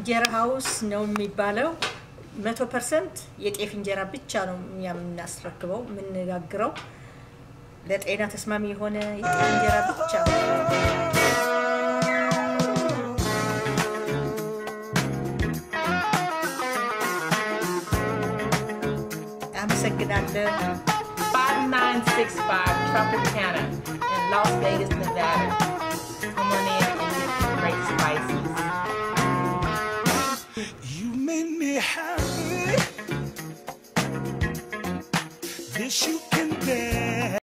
እንጀራ ሀውስ ነው የሚባለው። መቶ ፐርሰንት የጤፍ እንጀራ ብቻ ነው እኛ የምናስረክበው የምንጋግረው። ለጤና ተስማሚ የሆነ የጤፍ እንጀራ ብቻ አመሰግናለሁ። 5965 Tropicana in Las Vegas, Nevada. Come on in and get great spices. You made me happy.